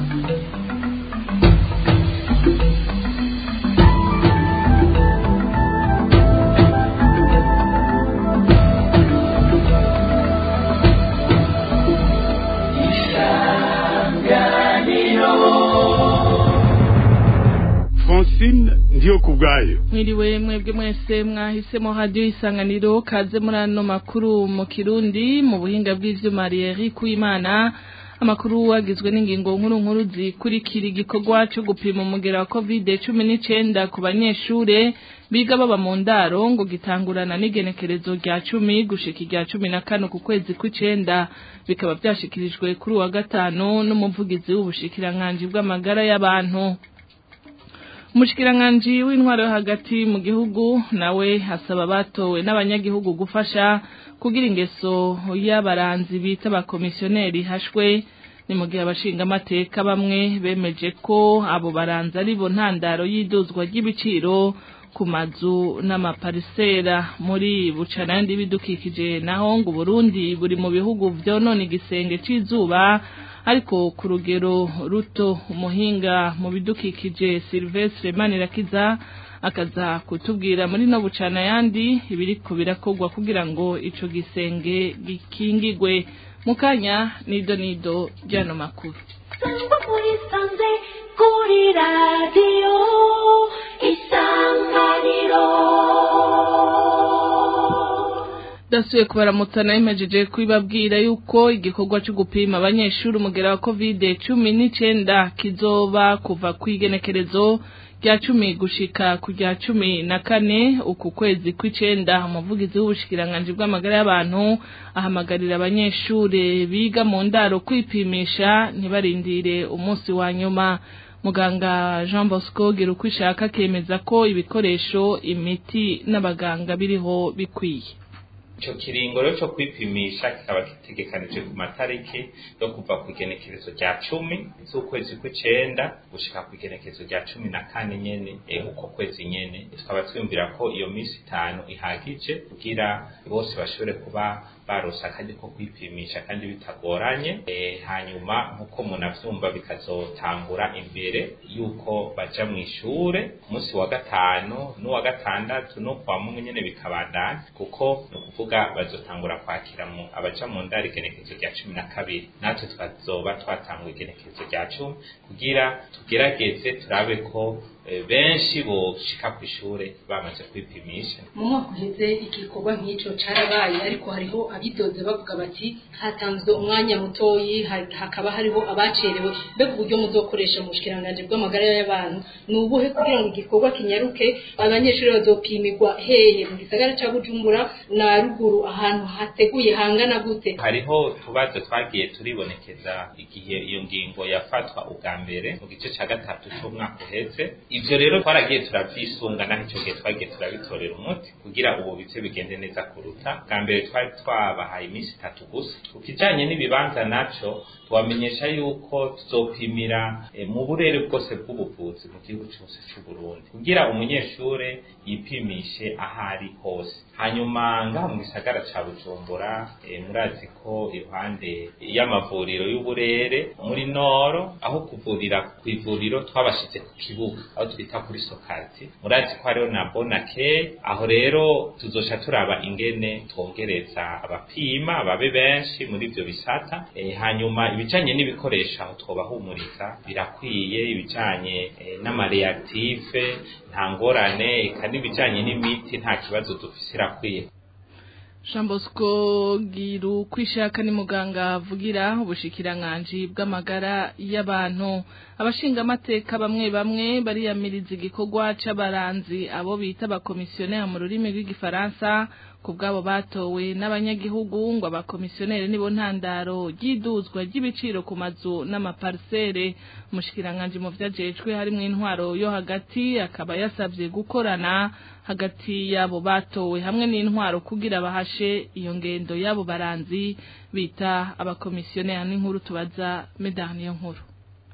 francine ndiyo ku bwayo mwiriwe mwebwe mwese mwahisemo radiyo isanganiro kaze muri ano makuru mu kirundi mu buhinga bw'ivyuma Thierry Kuimana amakuru agizwe n'ingingo nkuru nkuru zikurikira igikorwa cyo gupima umugera wa covid cumi n'icenda ku banyeshure biga baba mu ndaro ngo gitangurana n'igenekerezo rya cumi gushika irya cumi na kane ku kwezi kw'icenda bikaba vyashikirijwe kuri uwa gatanu n'umuvugizi w'ubushikiranganji bw'amagara y'abantu umushikiranganji w'intwaro yo hagati mu gihugu nawe asaba abatowe n'abanyagihugu gufasha kugira ingeso y'abaranzi bita abakomisiyoneri hashwe ni mu gihe abashingamateka bamwe bemeje ko abo baranzi ari bo ntandaro y'iduzwa ry'ibiciro ku mazu n'amaparisera muri bucana yandi bidukikije naho ngo Burundi buri mu bihugu vyonona igisenge c'izuba ariko ku rugero ruto umuhinga mu bidukikije Silvestre Manirakiza akaza kutubwira muri no bucana yandi ibiriko birakorwa kugira ngo ico gisenge gikingigwe mukanya nido nido ryano makuru Sangwa muri sanze kuri radio isanganiro dasuye kubaramutana imejeje kwibabwira yuko igikorwa cyo gupima abanyeshuri umugera wa covid cumi n'icenda kizoba kuva kw'igenekerezo rya cumi gushika ku rya cumi na kane uku kwezi kw'icenda umuvugizi w'ubushikiranganji bw'amagara y'abantu ahamagarira abanyeshure biga mu ndaro kwipimisha ntibarindire umunsi wa nyuma muganga jean bosco gira uko ishaka akemeza ko ibikoresho imiti n'abaganga biriho bikwiye ico kiringo rero co kwipimisha kikaba gitegekanije ku matariki yo kuva ku igenekerezo rya cumi z'ukwezi kw'icenda gushika ku igenekerezo rya cumi na kane nyene eh, uko kwezi nyene tukaba twiyumvira ko iyo minsi itanu ihagije kugira bose bashobore kuba baronse akanya ko kwipimisha kandi bitagoranye eh, hanyuma nk'uko munavyumva bikazotangura imbere yuko baja mw'ishure ku munsi wa gatanu n'uwa gatandatu no kwa mumwe nyene bikabandanya kuko ni ukuvuga bazotangura kwakira mu abaja mu ndaro igenekerezo rya cumi na kabiri natwe tukazoba twatanguye igenekerezo rya cumi kugira tugerageze turabe ko eh, benshi boshika kw'ishure bamaze kwipimisha mu mwaka uheze igikorwa nk'ico carabaye ariko hariho abidoze bavuga bati hatanzwe umwanya mutoyi ha- hakaba hariho abacerewe mbega uburyo muzokoresha mu bushikiranganji bw'amagara y'abantu ni ubuhe kugira ngo igikorwa kinyaruke abanyeshuri bazopimirwa hehe mu gisagara ca bujumbura na ruguru ahantu hateguye hangana gute hariho utubazo twagiye turibonekeza igihe iyo ngingo yafatwa ubwa mbere mu gice ca gatatu c'umwaka uheze ivyo rero twaragiye turavyisunga naho ico gihe twagiye turabitorera umuti kugira ubu bice bigende neza kuruta bwa mbere twari twabahaye iminsi itatu gusa ku kijanye n'ibibanza naco tubamenyesha yuko tuzopimira eh, mu burere bwose bw'ubuvuzi mu gihugu cose c'uburundi kugira umunyeshure yipimishe ahari hose hanyuma ngaha mu gisagara ca bujumbura eh, murazi ko iruhande y'amavuriro y'uburere muri noro aho kuvurira ku ivuriro twabashize ku kibuga aho twita kuri sokati murazi ko hariho na bonake aho rero tuzosha turaba ingene twongereza abapima babe benshi muri ivyo bisata eh, hanyuma ibijanye n'ibikoresho aho twobahumuriza birakwiye ibijanye eh, n'amareactive nta ngorane eka n'ibijanye n'imiti nta kibazo dufise irakwiye Jean Bosco Giru kwishaka ni muganga avugira ubushikiranganji bw'amagara y'abantu abashinga amateka bamwe bamwe bariyamiriza igikorwa c'abaranzi abo bita abakomisiyoneri mu rurimi rw'igifaransa ku bwabo batowe n'abanyagihugu ngo abakomisiyoneri nibo ntandaro ry'iduzwa ry'ibiciro ku mazu n'amaparisere umushikiranganji mu vyajejwe harimwo intwaro yo hagati akaba yasavye gukorana hagati yabo batowe hamwe n'intwaro kugira bahashe iyo ngendo yabo baranzi bita abakomisiyoneri n'inkuru tubaza medani yo nkuru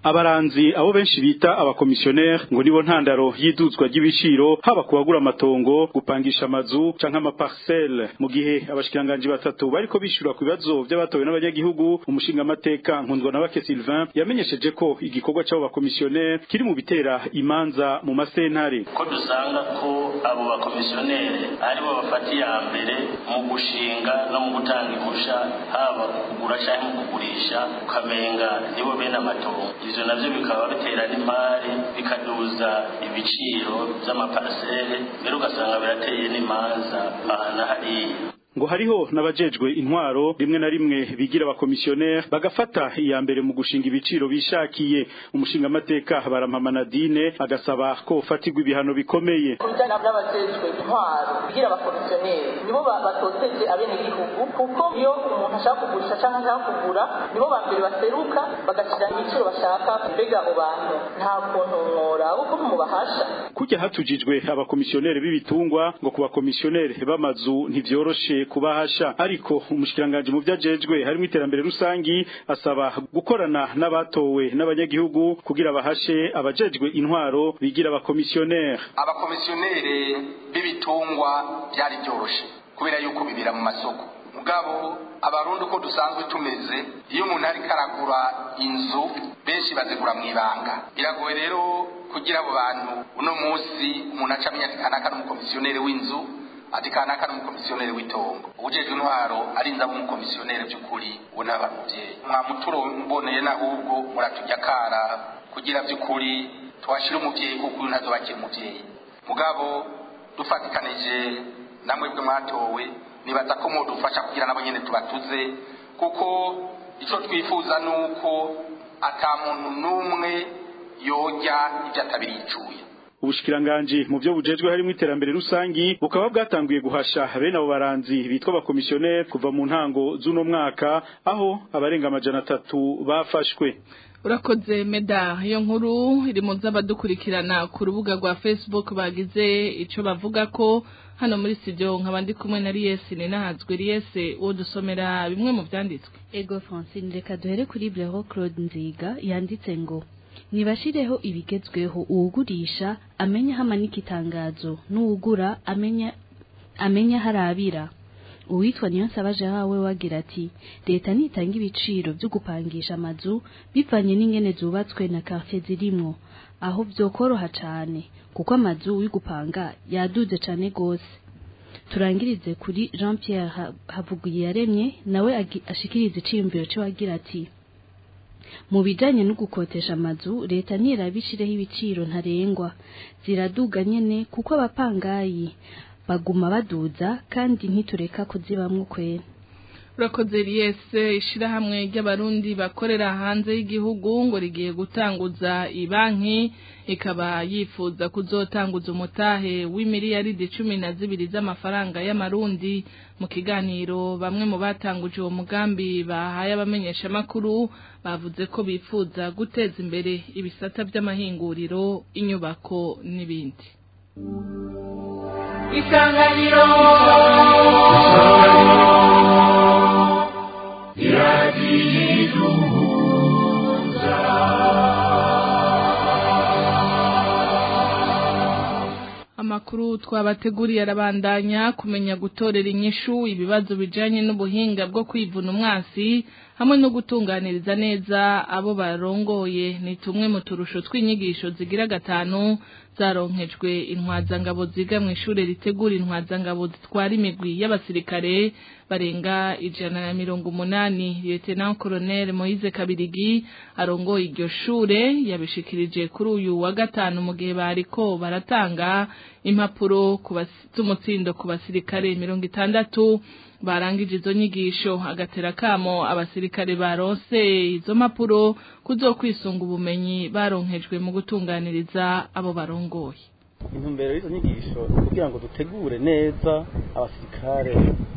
abaranzi abo benshi bita abakomisiyoneri ngo nibo ntandaro y'iduzwa ry'ibiciro haba kubagura amatongo gupangisha amazu canke amaparcelle mu gihe abashikiranganji batatu bariko bishura ku bibazo vy'abatowe n'abanyagihugu umushinga amateka nkundwa na bake Sylvain yamenyesheje ko igikorwa c'abo bakomisiyoneri kiri mu bitera imanza mu masentare ko dusanga ko abo bakomisiyoneri aribo bafata iya mbere mu gushinga no mu gutanga impusha haba kugura cyangwa mu kugurisha ukamenga nibo bene amatongo ivyo navyo bikaba bitera n'imari bikaduza ibiciro vy'amaparasere mbere ugasanga birateye n'imanza aha na hariya ngo hariho n'abajejwe intwaro rimwe na rimwe bigira abakomisiyoneri bagafata iya mbere mu gushinga ibiciro bishakiye umushinga amateka barampama Nadine agasaba ko ufatirwa ibihano bikomeye kubijyana n'abajejwe intwaro bigira abakomisiyoneri nibo batoteje abenegihugu kuko iyo umuntu ashaka kugurisha cyangwa ashaka kugura nibo ba mbere baseruka bagashyira ibiciro bashaka mbega abo bantu nta kuntu mworaba uko mubahasha kujya hatujijwe abakomisiyoneri b'ibitungwa ngo ku bakomisiyoneri b'amazu ntivyoroshe kubahasha ariko umushikiranganje mu vyajejwe harimo iterambere rusangi asaba gukorana n'abatowe n'abanyagihugu kugira bahashe abajejwe intwaro bigira abakomisiyoneri abakomisiyoneri b'ibitungwa byari byoroshe kubera yuko bibira mu masoko mugabo abarundi uko dusanzwe tumeze iyo umuntu ariko aragura inzu benshi bazigura mu ibanga biragoye rero kugira abo bantu uno munsi umuntu aca amenya ati kanaka n'umukomisiyoneri w'inzu ati kanaka n'umukomisiyoneri w'itongo ubujejwe intwaro arinza umukomisiyoneri by'ukuri ubu naba muvyeyi mwamuturo mboneye n'ahubwo muratujya kara kugira by'ukuri twashira umuvyeyi kuko uyu ntazobakira umuvyeyi mugabo dufatikanije namwe bwe mwatowe nibaza ko mudufasha kugira nabo nyene tubatuze kuko ico twifuza nuko ata muntu n'umwe yorya ibyo atabiricuye ubushikiranganji mu byo bujejwe harimo iterambere rusangi bukaba bwatanguye guhasha bene abo baranzi bitwa abakomisiyoneri kuva mu ntango z'uno mwaka aho abarenga amajana atatu bafashwe urakoze meda iyo nkuru iri mu z'abadukurikirana ku rubuga rwa facebook bagize icyo bavuga ko hano muri studio nkaba ndi kumwe na riyesi ninahazwe riyesi uwo dusomera bimwe mu byanditswe ego francine reka duhere kuri blero claude nziga yanditse ngo nibashireho ibigezweho uwugurisha amenya hamanika itangazo n'uwugura amenya amenya harabira uwitwa niyo nsabaje hawe wagira ati leta nitanga ibiciro byo gupangisha amazu bivanye n'ingene zubatswe na quartier zirimwo aho byokoroha cane kuko amazu wigupanga yaduze cane gose turangirize kuri Jean Pierre Havuguye yaremye nawe ashikiriza iciyumviro cyo wagira ati mu bijanye no gukotesha amazu leta ntirabishireho ibiciro ntarengwa ziraduga nyene kuko abapangayi baguma baduza kandi ntitureka kuzibamwo kwera urakoze riyese ishirahamwe ry'abarundi bakorera hanze y'igihugu ngo rigiye gutanguza ibanki ikaba yifuza kuzotanguza umutahe w'imiliyaridi cumi na zibiri z'amafaranga y'amarundi mu kiganiro bamwe mu batanguje uwo mugambi bahaye abamenyeshamakuru bavuze ko bifuza guteza imbere ibisata by'amahinguriro inyubako n'ibindi isanganiro amakuru twabateguriye arabandanya kumenya gutorera inyishu ibibazo bijanye n'ubuhinga bwo kwivuna umwasi hamwe no gutunganiriza neza abo barongoye ni tumwe mu turusho tw'inyigisho zigira gatanu zaronkejwe intwazangabo ziga mu ishure ritegura intwazangabo zitwara imigwi y'abasirikare barenga ijana na mirongo umunani Lieutenant Colonel Moise Kabirigi arongoye iryo shure yabishikirije kuri uyu wa gatanu mu gihe bariko baratanga impapuro z'umutsindo ku basirikare mirongo itandatu barangije izo nyigisho agatera kamo abasirikare baronse izo mpapuro kuzokwisunga ubumenyi baronkejwe mu gutunganiriza abo barongoye intumbero y'izo nyigisho kugira ngo dutegure neza abasirikare barongoye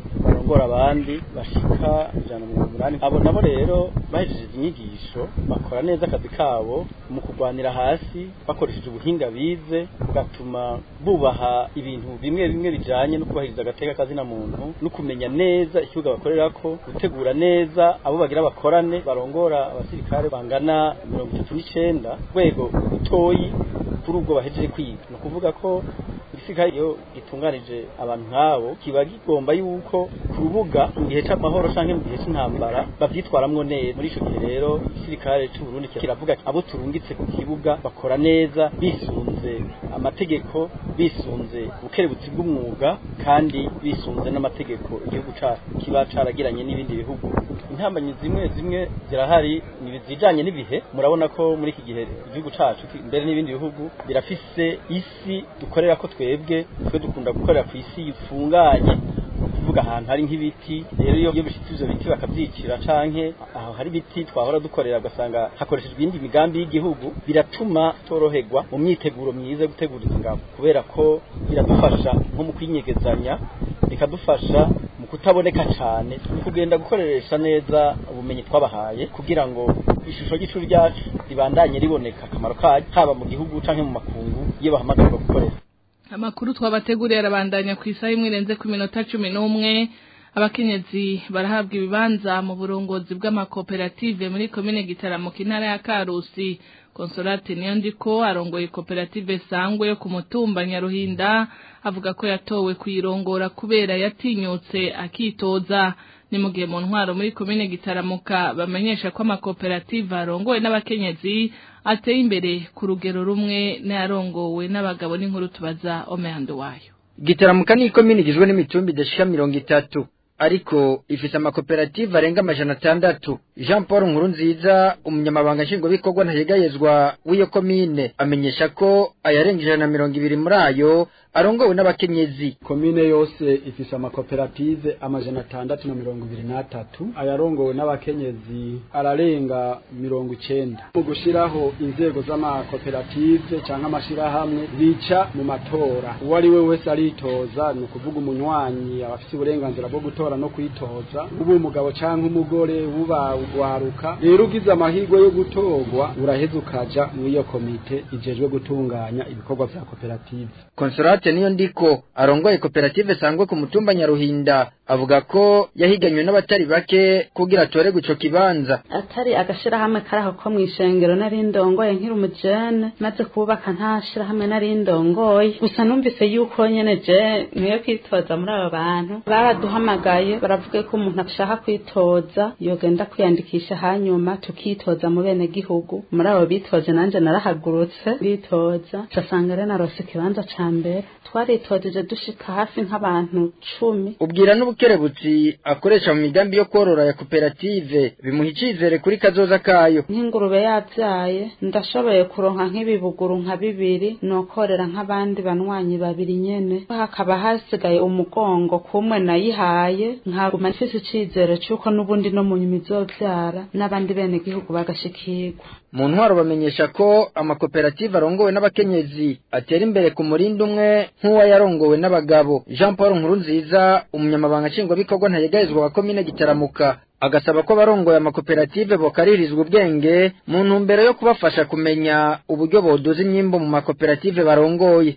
n'abagora abandi bashika ijana na mirongo umunani abo nabo rero bahejeje inyigisho bakora neza akazi kabo mu kurwanira hasi bakoresheje ubuhinga bize bugatuma bubaha ibintu bimwe bimwe bijanye no kubahiriza agateka kazina muntu no kumenya neza ikibuga bakorerako gutegura neza abo bagira bakorane barongora abasirikare bangana mirongo itatu n'icenda rwego rutoyi kuri ubwo bahejeje kwiga ni ukuvuga ko igisirikare iyo gitunganije abantu nk'abo kiba kigomba yuko ku rubuga mu gihe c'amahoro canke mu gihe c'intambara bavyitwaramwo neza muri ico gihe rero igisirikare c'u Burundi kiravuga abo turungitse ku kibuga bakora neza bisunze amategeko bisunze ubukerebutsi bw'umwuga kandi bisunze n'amategeko igihugu cacu kiba caragiranye n'ibindi bihugu intambanyi zimwe zimwe zirahari zijanye n'ibihe murabona ko muri iki gihe igihugu cacu mbere n'ibindi bihugu birafise isi dukorera ko twebwe twe dukunda gukorera ku isi ifunganye kuvuga ahantu hari nk'ibiti rero iyo bishitse ivyo biti bakavyicira canke aho hari ibiti twahora dukorera ugasanga hakoreshejwe ibindi migambi y'igihugu biratuma toroherwa mu myiteguro myiza yo gutegura izo ngabo kubera ko biradufasha nko mu kwinyegezanya bikadufasha mu kutaboneka cane ni kugenda gukoresha neza ubumenyi twabahaye kugira ngo ishusho ry'icuri ryacu ribandanye riboneka akamaro kayo haba mu gihugu canke mu makungu iyo bahamagarwa gukorera amakuru twabateguriye arabandanya ku isaha imwe irenze ku minota cumi n'umwe abakenyezi barahabwa ibibanza mu burongozi bw'amakoperative muri komine gitaramo intara ya karusi konsolate niyo ndiko arongoye koperative sangwe yo ku mutumba nyaruhinda avuga ko yatowe kuyirongora kubera yatinyutse akitoza ni mu gihe mu ntwaro muri komine gitaramuka bamenyesha ko amakoperative arongowe n'abakenyezi ateye imbere ku rugero rumwe n'ayarongowe n'abagabo n'inkuru tubaza omehando wayo gitaramuka ni ikomine igizwe n'imitumbi idashika mirongo itatu ariko ifise amakoperative arenga amajana atandatu jean paul nkurunziza umunyamabanga nshingwabikorwa ntayegayezwa w'iyo komine amenyesha ko ayarenga ijana na mirongo ibiri muri ayo arongowe n'abakenyezi komine yose ifise amakoperative amajana atandatu na mirongo ibiri n'atatu ayarongowe n'abakenyezi ararenga mirongo icenda mu gushiraho inzego z'amakoperative canke amashirahamwe bica mu matora uwo ari we wese aritoza ni ukuvuga umunywanyi aba afise uburenganzira bwo gutora no kwitoza uba umugabo canke umugore uba ugwaruka rero ugize amahirwe yo gutorwa uraheza ukaja mw'iyo komite ijejwe gutunganya ibikorwa vya koperative konsolate niyo ndiko arongoye koperative sangwe ku mutumba nyaruhinda avuga ko yahiganywe n'abatari bake kugira atorerwe ico kibanza atari agashirahamwe karaho ko mw'ishengero nari ndongoye nkiri umujene maze kubaka nta shirahamwe nari ndongoye gusa numvise yuko nyene je niyo kwitoza muri abo bantu baraduhamagaye baravuga ko umuntu ashaka kwitoza yogenda kwiyandikisha hanyuma tukitoza mu bene gihugu muri abo bitoje nanje narahagurutse bitoza casanga rero narose ikibanza ca mbere twaritojeje dushika hafi nk'abantu cumi ubwira n'ubukerebutsi akoresha mu migambi yo korora ya koperative bimuha icizere kuri kazoza kayo nk'ingurube yavyaye ndashoboye kuronka nk'ibibuguru nka bibiri nokorera nk'abandi banywanyi babiri nyene hakaba hasigaye umugongo kumwe nayihaye nkaguma mfise icizere c'uko n'ubundi no mu nyuma izovyara n'abandi bene gihugu bagashikirwa mu ntwaro bamenyesha ko amakoperative arongowe n'abakenyezi atera imbere ku murindi umwe nk'uwa yarongowe n'abagabo jean paul nkurunziza umunyamabanga nshingwabikorwa ntayegayezwa wa komine gitaramuka agasaba ko abarongoye amakoperative bokaririzwa ubwenge mu ntumbero yo kubafasha kumenya uburyo boduza imyimbo mu makoperative barongoye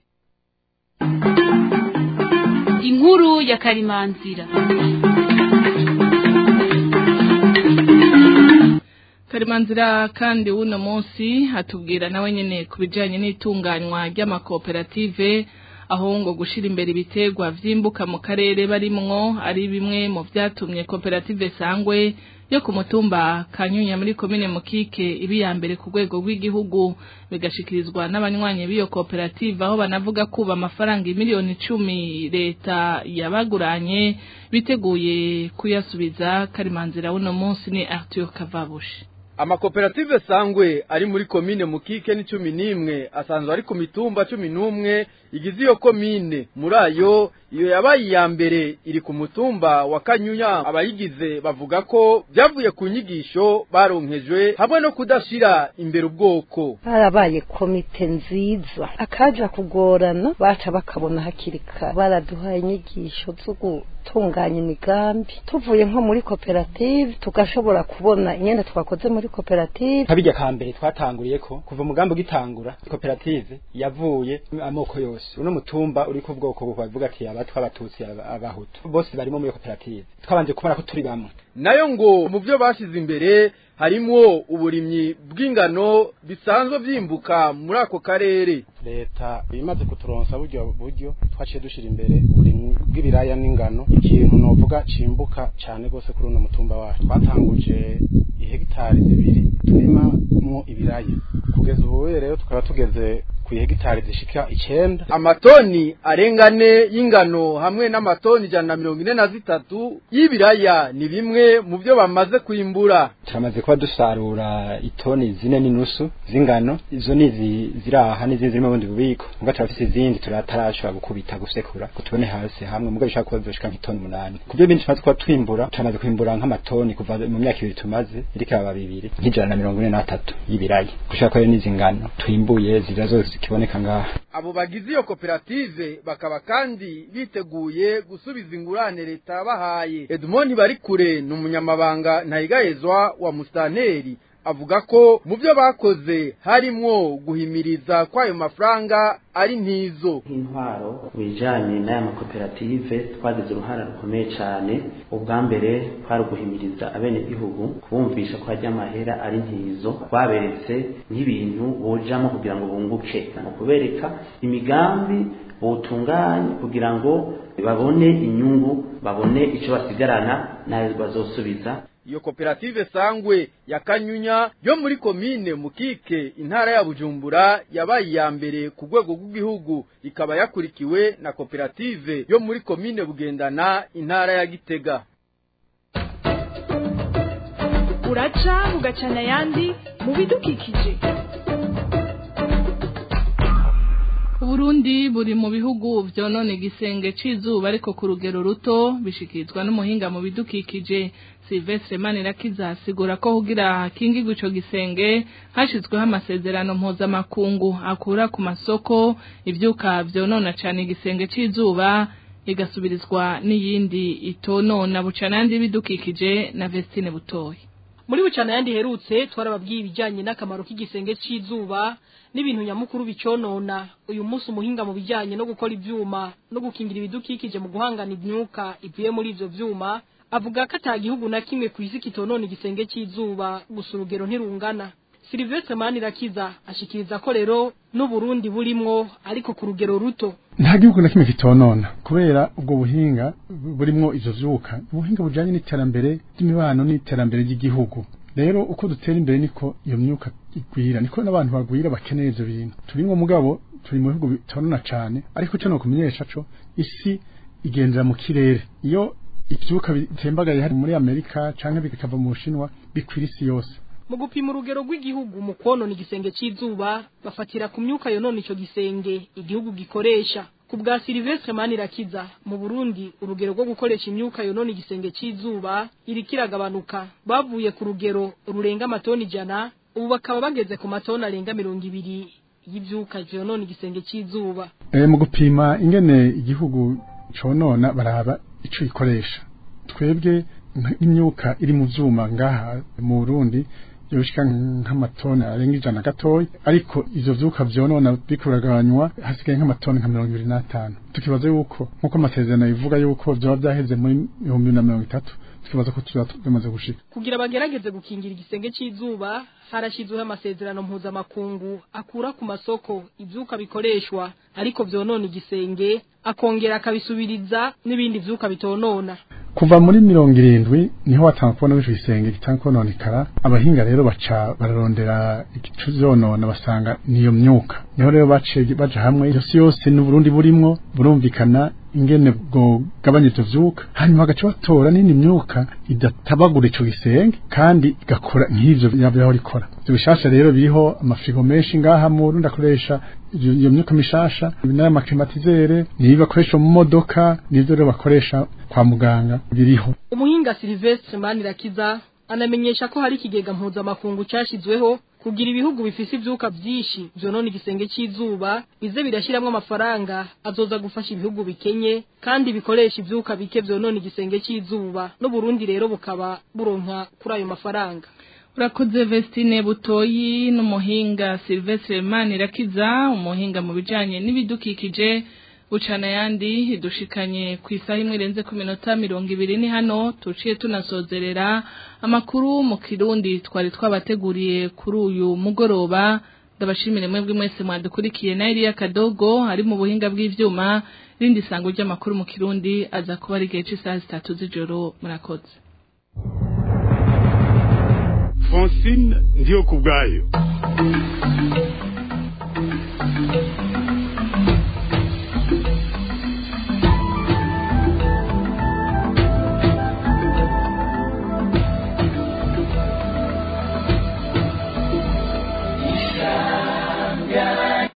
inkuru ya karimanzira karimanzira kandi w'uno munsi hatubwira nawe nyene ku bijanye n'itunganywa ry'amakoperative aho ngo gushira imbere ibiterwa vyimbuka mu karere barimwo ari bimwe mu vyatumye koperative sangwe yo ku mutumba kanyunya muri komine mukike ibi ya mbere ku rwego rw'igihugu bigashikirizwa n'abanywanyi b'iyo koperative aho banavuga kuba amafaranga miliyoni icumi leta yabaguranye biteguye kuyasubiza karimanzira w'uno munsi ni Arthur Kavabushi amakoperative sangwe ari muri komine mukike ni cumi n'imwe asanzwe ari ku mitumba cumi n'umwe igize iyo komine muri ayo iyo yabaye iya mbere iri ku mutumba wa kanyuya abayigize bavuga ko byavuye ku nyigisho baronkejwe hamwe no kudashira imbere ubwoko barabaye komite nziza akaja kugorana baca bakabona hakiri kare baraduhaye inyigisho zo tugatunganya imigambi tuvuye nko muri koperative tugashobora kubona ingene twakoze muri koperative kabijya ka mbere twatanguriye ko kuva umugambi ugitangura koperative yavuye amoko yose uno mutumba uri ku bwoko buvuga ati abatwa abatutsi aba- abahutu bose barimo muri koperative twabanje kubona ko turi bamwe nayo ngo mu byo bashyize imbere harimwo uburimyi bw'ingano bisanzwe byimbuka muri ako karere leta imaze kuturonsa buryo buryo twaciye dushira imbere uburimyi bw'ibiraya n'ingano ikintu novuga cimbuka cyane gose kuri uno mutumba wacu twatanguje ihegitari zibiri turimamwo ibiraya kugeza ubu rero tukaba tugeze ku ihegitari zishika icenda amatoni arengane y'ingano hamwe n'amatoni ijana na mirongo ine na zitatu y'ibiraya ni bimwe mu byo bamaze kwimbura turamaze kuba dusarura itoni zine n'inusu z'ingano izo ni izi ziri aha n'izindi ziri mu bundi bubiko muga turafise izindi turatarashobora gukubita gusekura ngo tubone hasi hamwe muga bishobora kuba bizoshika nk'itoni umunani ku byo bindi tumaze kuba twimbura turamaze kwimbura nk'amatoni kuva mu myaka ibiri tumaze iriko aba bibiri nk'ijana na mirongo ine n'atatu y'ibiraya gushaka ko rero n'izi ngano twimbuye zira zose zikiboneka ngaha abo bagize iyo koperative bakaba kandi biteguye gusubiza ingurane leta yabahaye edmond barikure ni umunyamabanga ntayigayezwa wa musitanteri avuga ko mu byo bakoze harimwo guhimiriza kw'ayo mafaranga ari ntizo nk'intwaro mu bijyanye n'aya makoperative twagize uruhare rukomeye cyane ubwa mbere twari uguhimiriza abenegihugu kubumvisha ko hajya amahera ari ntizo twaberetse nk'ibintu bojamo kugira ngo bunguke ni ukubereka imigambi butunganye kugira ngo babone inyungu babone icyo basigarana n'ayo bazosubiza iyo koperative sangwe ya kanyunya yo muri komine mukike intara ya bujumbura yabaye iya mbere ku rwego rw'igihugu ikaba yakurikiwe na koperative yo muri komine bugendana intara ya gitega uraca ugacana ayandi mu bidukikije Uburundi buri mu bihugu vyonone igisenge c'izuba ariko ku rugero ruto bishikirizwa n'umuhinga mu bidukikije Silvestre Manirakiza asigura ko kugira hakingirwe ico gisenge hashizweho amasezerano mpuzamakungu akura ku masoko ivyuka vyonona cane igisenge c'izuba igasubirizwa n'iyindi itonona bucana yandi bidukikije na Vestine Butoyi muri bucana yandi herutse twarababwiye ibijyanye n'akamaro k'igisenge cy'izuba n'ibintu nyamukuru biconona uyu munsi umuhinga mu bijyanye no gukora ibyuma no gukingira ibidukikije mu guhangana imyuka ivuye muri ibyo byuma avuga ko ata gihugu na kimwe ku isi kitonona igisenge cy'izuba gusa urugero ntirungana Sylvestre Manirakiza ashikiriza ko rero n'Uburundi burimwo ariko ku rugero ruto nta gihugu na kimwe kitonona kubera ubwo buhinga burimwo ivyo vyuka ubuhinga bujanye n'iterambere ry'imibano n'iterambere ry'igihugu rero uko dutera imbere niko iyo myuka igwira niko n'abantu bagwira bakeneye ivyo bintu turimwo mugabo turi mu bihugu bitonona cane ariko cyo no kumenyesha co isi igendera mu kirere iyo ivyuka bitembagaye hari muri Amerika canke bikava mu Bushinwa bikwira isi yose mu gupima urugero rw'igihugu mu konona igisenge cy'izuba bafatira ku myuka yonona ico gisenge igihugu gikoresha ku bwa Silvestre Manirakiza mu Burundi urugero rwo gukoresha imyuka yonona igisenge cy'izuba iri kiragabanuka bavuye ku rugero rurenga amatoni ijana ubu bakaba bageze ku matoni arenga mirongo ibiri y'ivyuka vyonona igisenge cy'izuba e, mu gupima ingene igihugu conona baraba ico ikoresha twebwe imyuka iri mu vyuma ngaha mu Burundi yoshika nk'amatoni arenga ijana gatoya ariko ivyo vyuka vyonona bikuraganywa hasigaye nk'amatoni nka mirongo ibiri n'atanu tukibaza yuko nk'uko amasezerano bivuga yuko vyoba vyaheze muri ibihumbi bibiri na mirongo itatu tukibaza ko tuba tumaze gushika kugira bagerageze gukingira igisenge cy'izuba harashyizweho amasezerano mpuzamakungu akura ku masoko ivyuka bikoreshwa ariko vyonona igisenge akongera akabisubiriza n'ibindi vyuka bitonona kuva muri mirongo irindwi niho watanga kubona w'ico gisenge gitanga kononekara abahinga rero baca bararondera igicu vyonona basanga niyo myuka niho rero baciye baja hamwe yose yose n'uburundi burimwo burumvikana ingene bwo gabanya ivyo vyuka hanyuma bagaca batora n'indi myuka idatabagura ico gisenge kandi igakora nk'ivyo yavyaho rikora ivyo bishasha rero biriho amafirigo menshi ngaha mu Burundi akoresha iyo myuka mishasha n'amaklimatizere niyo bakoresha mu modoka nivyo rero bakoresha kwa muganga biriho umuhinga Silvestre Manirakiza anamenyesha ko hari ikigega mpuzamakungu cyashizweho kugira ibihugu bifise ivyuka vyinshi vyonona igisenge c'izuba bize birashiramwo amafaranga azoza gufasha ibihugu bikenye kandi bikoresha ivyuka bike vyonona igisenge c'izuba no Burundi rero bukaba buronka kuri ayo mafaranga urakoze Vestine Butoyi n'umuhinga Sylvestre Manirakiza umuhinga mu bijanye n'ibidukikije bucana yandi dushikanye ku isaha imwe irenze ku minota mirongo ibiri ni hano tuciye tunasozerera amakuru mu kirundi twari twabateguriye kuri uyu mugoroba ndabashimire mwebwe mwese mwadukurikiye na Elia Kadogo ari mu buhinga bw'ivyuma rindi sango ry'amakuru mu kirundi aza kuba ari gihe cy'isaha zitatu z'ijoro murakoze Francine ndiyo kubwayo